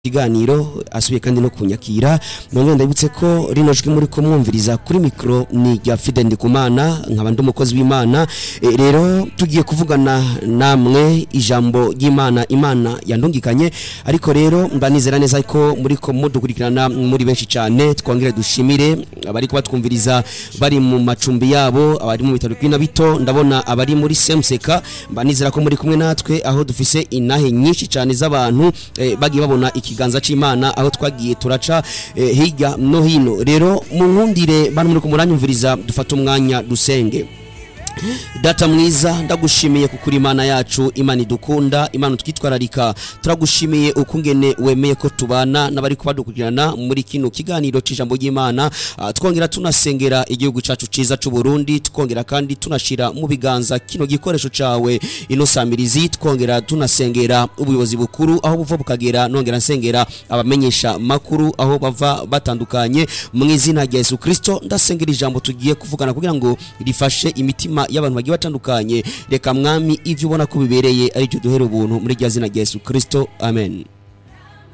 ikiganiro asubiye kandi no kunyakira none ndabutse ko rino jwi muri kumwumviriza kuri mikro ni rya Fide Ndikumana nkaba ndi umukozi w'Imana e, rero tugiye kuvugana namwe ijambo ry'Imana Imana yandungikanye ariko rero mbanizera neza ko muri ko mudukurikirana muri benshi cyane twongere dushimire abari kubatwumviriza bari mu macumbi yabo abari mu bitaro kwina bito ndabona abari muri Semseka mbanizera ko muri kumwe natwe aho dufise inahe nyinshi cyane z'abantu e, bagiye babona ikiganza c'Imana aho twagiye turaca eh, hirya no hino rero mu nkundire bano muri kumuranyumviriza dufata umwanya dusenge data mwiza ndagushimiye kukuri imana yacu imana idukunda imana twitwararika turagushimiye ukungene wemeye ko tubana n'abari kubadukurikirana muri kino kiganiro c'ijambo ry'imana Ah, twongera tunasengera igihugu cacu ciza c'u Burundi twongera kandi tunashira mu biganza kino gikoresho cawe ino samirizi twongera tunasengera ubuyobozi bukuru aho buva bukagera nongera nsengera abamenyesha makuru aho bava batandukanye mu izina rya Yesu Kristo ndasengera ijambo tugiye kuvugana kugira ngo rifashe imitima y'abantu bagiye batandukanye reka mwami ivyo ubona ko bibereye ari byo duhera ubuntu muri rya zina rya Yesu Kristo amen